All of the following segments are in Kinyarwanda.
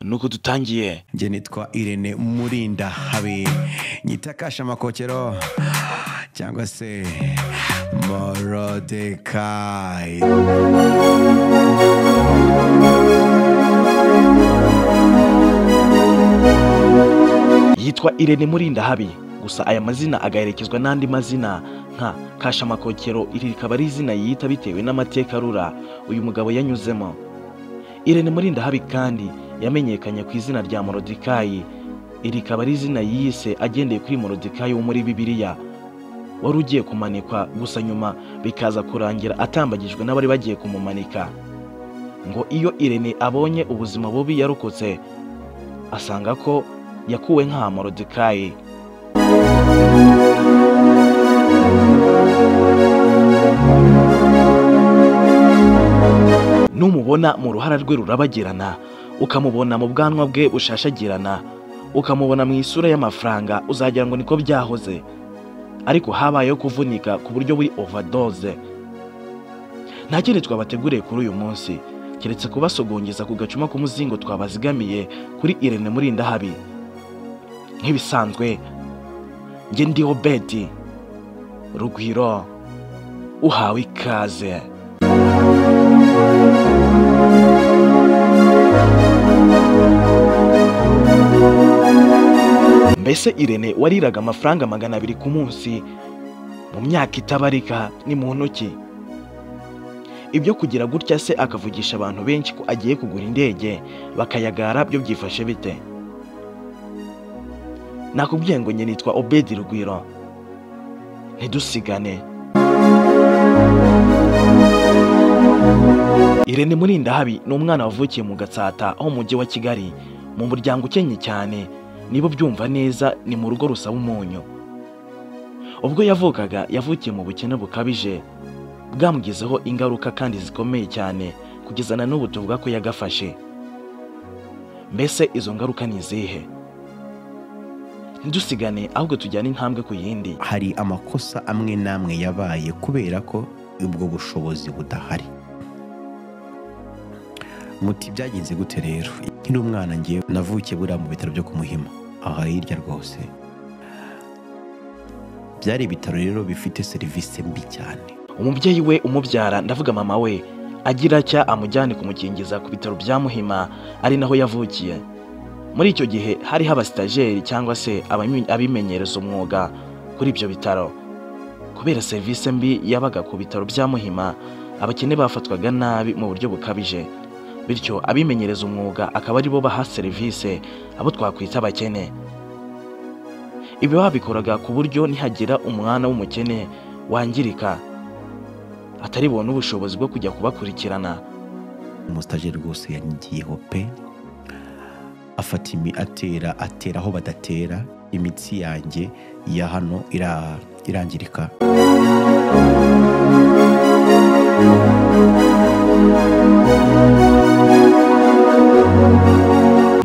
nuko dutangiye njye nitwa irene murinda habe nyita kashamakokero cyangwa se morodekayi yitwa irene murinda habi gusa aya mazina agaherekezwa n'andi mazina nka kashamakokero iri rikaba ari izina yiyita bitewe n'amateka arura uyu mugabo yanyuzemo irene murinda habi kandi yamenyekanye ku izina rya morodekayi iri rikaba ari izina yiyise agendeye kuri morodekayi wo muri bibiliya wari ugiye kumanikwa gusa nyuma bikaza kurangira atambagijwe n'abari bagiye kumumanika ngo iyo irene abonye ubuzima bubi yarokotse asanga ko yakuwe nka morodekayi numubona mu ruhara rwe rurabagirana ukamubona mu bwanwa bwe bushashagirana ukamubona mu isura y'amafaranga uzagira ngo niko byahoze ariko habayeho kuvunika ku buryo buri overdose nta kindi twabateguriye kuri uyu munsi keretse kubasogongeza ku gacuma k'umuzingo twabazigamiye kuri irene murinda habi nk'ibisanzwe njye ndiho beti rugwiro uhawe ikaze mbese irene wariraga amafaranga magana abiri ku munsi mu myaka itabarika ni mu ntoki ibyo kugira gutya se akavugisha abantu benshi ko agiye kugura indege bakayagara byo byifashe bite nakubwiye ngo njye nitwa obedi rugwiro ntidusigane irene murindahabi ni umwana wavukiye mu gatsata ho mu mujyi wa kigali mu muryango ukennye cyane nibo byumva neza ni mu rugo rusaba umunyu ubwo yavukaga yavukiye mu bukene bukabije bwamugizeho ingaruka kandi zikomeye cyane kugeza na n'ubu tuvuga ko yagafashe mbese izo ngaruka ni izihe ntidusigane ahubwo tujyane intambwe ku yindi hari amakosa amwe n'amwe yabaye kubera ko ubwo bushobozi budahari muti byagenze gute rero nkiri umwana ngewe navukiye buriya mu bitaro byo kumuhima aha hirya rwose byari ibitaro rero bifite serivisi mbi cyane umubyeyi we umubyara ndavuga mama we agira atya amujyane kumukingiza ku bitaro bya muhima ari naho yavukiye muri icyo gihe hariho abasitajeri cyangwa se abami- abimenyereza umwuga kuri ibyo bitaro kubera serivisi mbi yabaga ku bitaro bya muhima abakene bafatwaga nabi mu buryo bukabije bityo abimenyereza umwuga akaba aribo baha serivisi abo twakwita abakene ibi babikoraga ku buryo nihagira umwana w'umukene wangirika atari bubone ubushobozi bwo kujya kubakurikirana umusitajeri rwose yanyigiyeho pe afata imi atera atera aho badatera imitsi yanjye ya hano ira- irangirika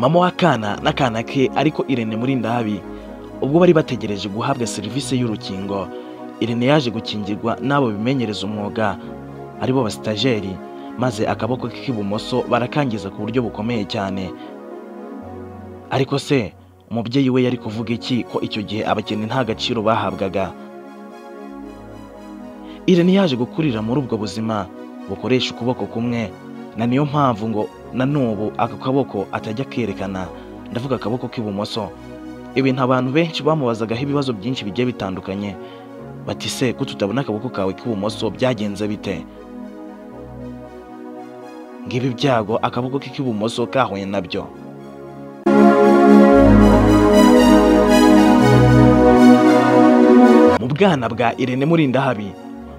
mama w'akana n'akana ke ariko irene muri ndabi ubwo bari bategereje guhabwa serivisi y'urukingo irene yaje gukingirwa n'abo bimenyereza umwuga aribo basitajeri maze akaboko ke k'ibumoso barakangiza ku buryo bukomeye cyane ariko se umubyeyi we yari kuvuga iki ko icyo gihe abakene nta gaciro bahabwaga irene yaje gukurira muri ubwo buzima bukoresha ukuboko kumwe na niyo mpamvu ngo na n'ubu ako kaboko atajya kerekana ndavuga akaboko k'ibumoso ibintu abantu benshi bamubazagaho ibibazo byinshi bigiye bitandukanye bati se ko tutabona akaboko kawe k'ibumoso byagenze bite ngibi byago akaboko ke k'ibumoso kahuye nabyo mu bwana bwa irene murindahabi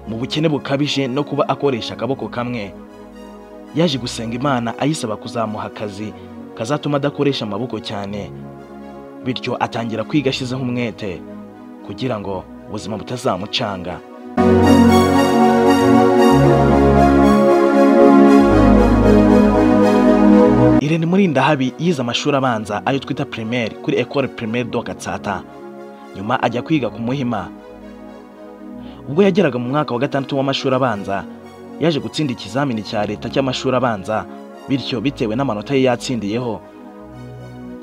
mu bukene bukabije no kuba akoresha akaboko kamwe yaje gusenga imana ayisaba kuzamuha akazi kazatuma adakoresha amaboko cyane bityo atangira kwiga ashyizeho umwete kugira ngo ubuzima butazamucanga irene murindahabi yize amashuri abanza ayo twita primaire kuri ecole primaire do gatsata nyuma ajya kwiga ku muhima ubwo yageraga mu mwaka wa gatandatu w'amashuri abanza yaje gutsinda ikizamini cya leta cy'amashuri abanza bityo bitewe n'amanota ye yatsindiyeho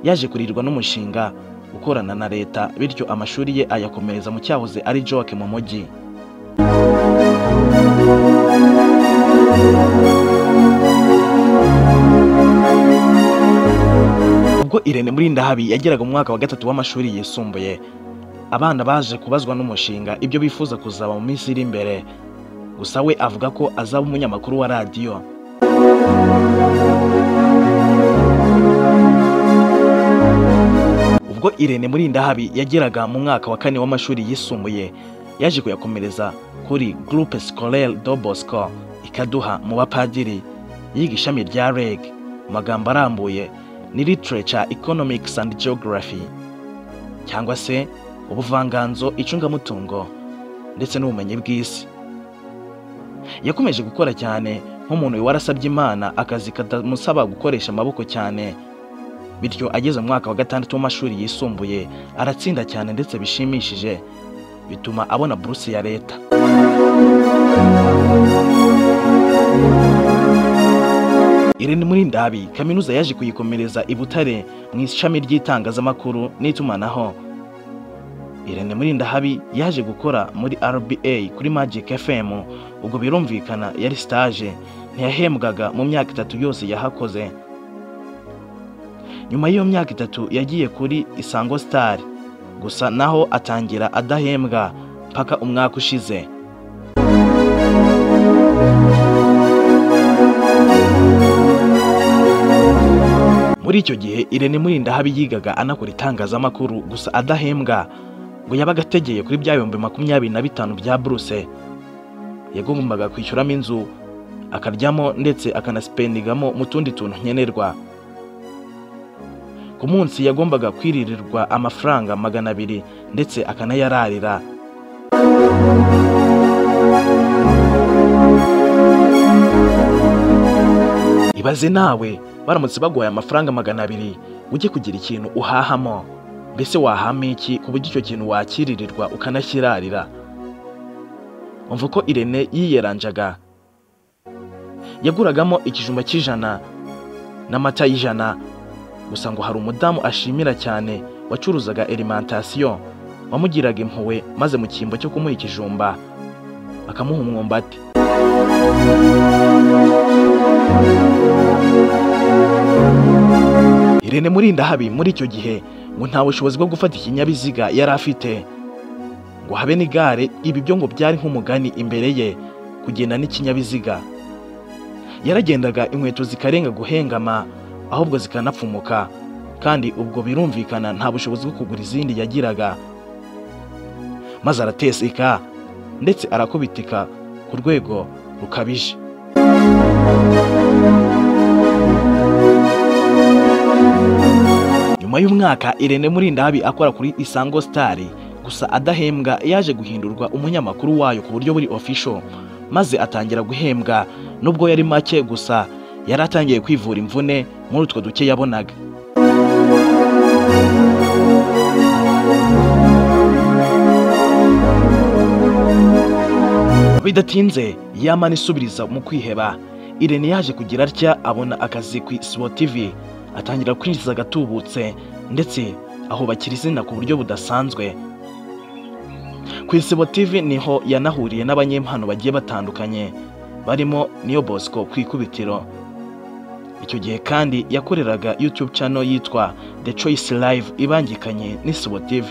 yaje kurirwa n'umushinga ukorana na leta bityo amashuri ye ayakomereza mu cyahoze ari joke mu mujyi ubwo irene muri ndahabi yageraga mu mwaka wa gatatu w'amashuri yisumbuye abana baje kubazwa n'umushinga ibyo bifuza kuzaba mu minsi iri imbere gusa we avuga ko azaba umunyamakuru wa radiyo ubwo irene muri ndahabi yageraga mu mwaka wa kane w'amashuri yisumbuye yaje kuyakomereza kuri groupe scolaire do bosco ikaduha mu bapadiri yiga ishami rya reg mu magambo arambuye ni literature economics and geography cyangwa se ubuvanganzo icungamutungo ndetse n'ubumenyi bw'isi yakomeje gukora cyane nk'umuntu warasabye imana akazi katamusaba gukoresha amaboko cyane bityo ageze mu mwaka wa gatandatu w'amashuri yisumbuye aratsinda cyane ndetse bishimishije bituma abona buruse ya leta Irene muri ndabi kaminuza yaje kuyikomereza i Butare mu ishami ry'itangazamakuru n'itumanaho Irene muri ndahabi yaje gukora muri RBA kuri Magic FM ubwo birumvikana yari stage ntiyahembwaga mu myaka itatu yose yahakoze nyuma y'iyo myaka itatu yagiye kuri Isango Star gusa naho atangira adahembwa mpaka umwaka ushize muri icyo gihe irene murindahabi yigaga anakora itangazamakuru gusa adahembwa ngo yabaga ategeye kuri bya bihumbi makumyabiri na bitanu bya buruse yagombaga kwishyuramo inzu akaryamo ndetse akanasipendingamo mu tundi tuntu nkenerwa ku munsi yagombaga kwiririrwa amafaranga magana abiri ndetse akanayararira ibaze nawe baramutse baguhaye amafaranga magana abiri ujye kugira ikintu uhahamo mbese wahama iki ku buryo icyo kintu wakiririrwa ukanakirarira umva uko irene yiyeranjaga yaguragamo ikijumba cy'ijana n'amata y'ijana gusa ngo hari umudamu ashimira cyane wacuruzaga elimantasiyo wamugiraga impuhwe maze mu cyimbo cyo kumuha ikijumba akamuha umwumbati irene murindahabi muri icyo gihe ngo nta bushobozi bwo gufata ikinyabiziga yari afite ngo habe n'igare ibi byo ngo byari nk'umugani imbere ye kugenda n'ikinyabiziga yaragendaga inkweto zikarenga guhengama ahubwo zikanapfumuka kandi ubwo birumvikana nta bushobozi bwo kugura izindi yagiraga maze arateseka ndetse arakubitika ku rwego rukabije nyuma y'umwaka irene murindahabi akora kuri isango sitari gusa adahembwa yaje guhindurwa umunyamakuru wayo ku buryo buri ofisho maze atangira guhembwa nubwo yari make gusa yari atangiye kwivura imvune muri utwo duke yabonaga bidatinze yamana isubiriza mu kwiheba irene yaje kugira atya abona akazi ku isibo tivi atangira kwinjiza agatubutse ndetse ahubakira izina ku buryo budasanzwe ku isibo tivi niho yanahuriye n'abanyempano bagiye batandukanye barimo niyo bosco ku ikubitiro icyo gihe kandi yakoreraga youtube channel yitwa the choice live ibangikanye n'isibo tv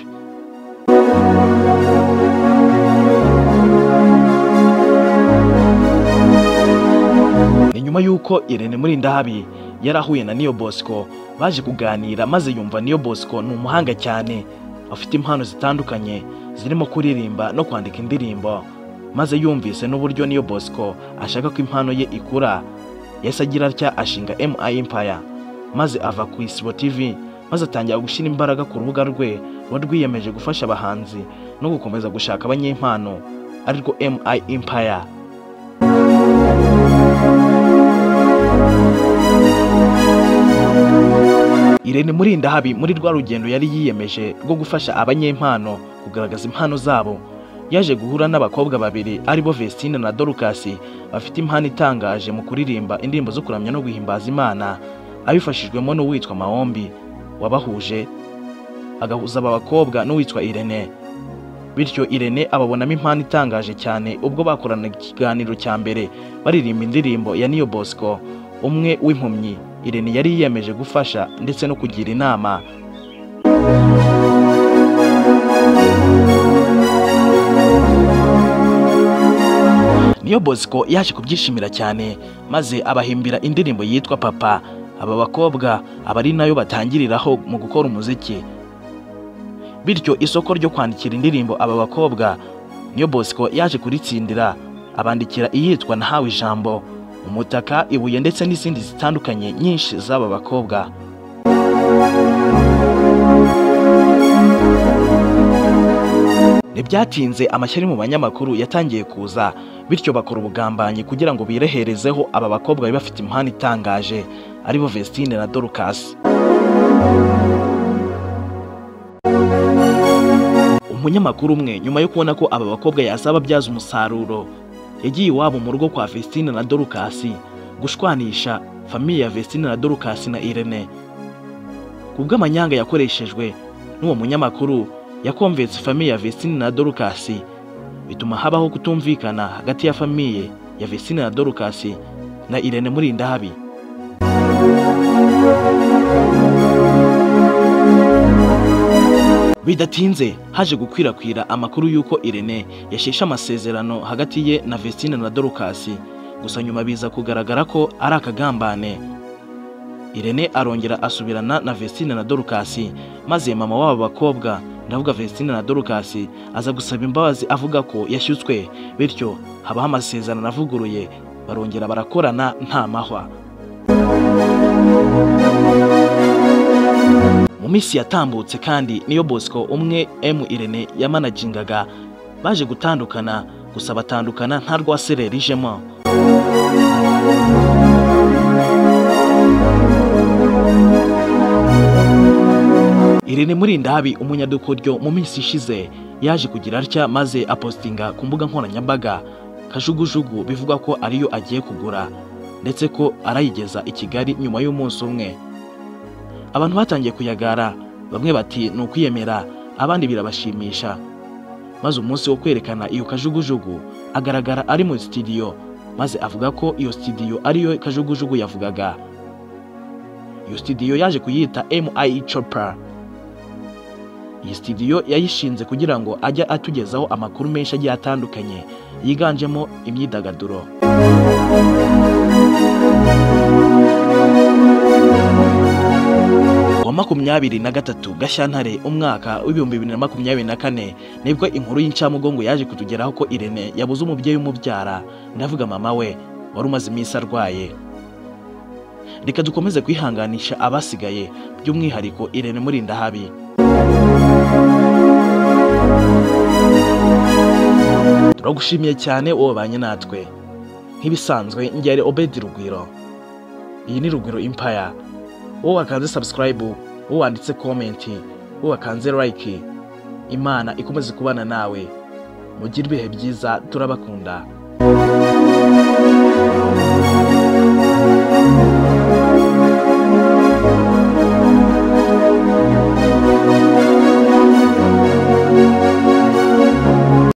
ni nyuma y'uko irene muri ndahabi yari ahuye na niyo bosco baje kuganira maze yumva niyo bosco ni umuhanga cyane afite impano zitandukanye zirimo kuririmba no kwandika indirimbo maze yumvise n'uburyo niyo bosco ashaka ko impano ye ikura yahise agira atya ashinga MI Empire maze ava ku Isibo TV maze atangira gushyira imbaraga ku rubuga rwe ruba rwiyemeje gufasha abahanzi no gukomeza gushaka abanyempano arirwo MI Empire Irene Murindahabi muri rwa rugendo yari yiyemeje rwo gufasha abanyempano kugaragaza impano zabo yaje guhura n'abakobwa babiri aribo Vestine na Dorcas bafite impano itangaje mu kuririmba indirimbo zo kuramya no guhimbaza Imana abifashijwemo n'uwitwa Maombi wabahuje agahuza aba bakobwa n'uwitwa irene bityo irene ababonamo impano itangaje cyane ubwo bakoranaga ikiganiro cya mbere baririmba indirimbo ya niyo bosco umwe w'impumyi irene yari yiyemeje gufasha ndetse no kugira inama niyo bosco yaje kubyishimira cyane maze abahimbira indirimbo yitwa papa aba bakobwa aba ari nayo batangiriraho mu gukora umuziki bityo isoko ryo kwandikira indirimbo aba bakobwa niyo bosco yaje kuritsindira abandikira iyitwa nahawe ijambo umutaka ibuye ndetse n'izindi zitandukanye nyinshi z'aba bakobwa ntibyatinze amashyari mu banyamakuru yatangiye kuza bityo bakora ubugambanyi kugira ngo bireherezeho aba bakobwa bari bafite impano itangaje aribo Vestine na Dorcas umunyamakuru umwe nyuma yo kubona ko aba bakobwa yazababyaza umusaruro yagiye iwabo mu rugo kwa Vestine na Dorcas gushwanisha famiye ya Vestine na Dorcas na Irene kubw'amanyanga yakoreshejwe n'uwo munyamakuru yakomvetse famiye ya Vestine na Dorcas bituma habaho kutumvikana hagati ya famiye ya Vestine na Dorcas na Irene muri Ndahabi. Bidatinze haje gukwirakwira amakuru y'uko Irene yasheshe amasezerano hagati ye na Vestine na Dorcas, gusa nyuma biza kugaragara ko ari akagambane. Irene arongera asubirana na Vestine na Dorcas, maze mama w'aba bakobwa ndavuga Vestine na Dorcas aza gusaba imbabazi avuga ko yashyutswe, bityo habaho amasezerano avuguruye, barongera barakorana nta mahwa. mu minsi yatambutse kandi niyo bosco umwe m irene yamanagingaga baje gutandukana gusa batandukana nta rwasereri ijemo irene murindabi umunyadukoryo mu minsi ishize yaje kugira atya maze apostinga ku mbuga nkoranyambaga kajugujugu bivugwa ko ariyo agiye kugura ndetse ko arayigeza i kigali nyuma y'umunsi umwe abantu batangiye kuyagara bamwe bati ni ukwiyemera abandi birabashimisha maze umunsi wo kwerekana iyo kajugujugu agaragara ari muri sitidiyo maze avuga ko iyo sitidiyo ariyo kajugujugu yavugaga iyo sitidiyo yaje kuyita mi chopper iyi sitidiyo yayishinze kugira ngo ajye atugezaho amakuru menshi agiye atandukanye yiganjemo imyidagaduro wa makumyabiri na gatatu gashyantare umwaka w'ibihumbi bibiri na makumyabiri na kane nibwo inkuru y'incamugongo yaje kutugeraho ko irene yabuze umubyeyi umubyara ndavuga mama we wari umaze iminsi arwaye reka dukomeze kwihanganisha abasigaye by'umwihariko irene murindahabi turagushimiye cyane wobanye natwe nk'ibisanzwe ngere obedi rugwiro iyi ni rugwiro impaya wowe wakanze subscribe wowe wanditse comment wowe wakanze like imana ikomeze kubana nawe mugire ibihe byiza turabakunda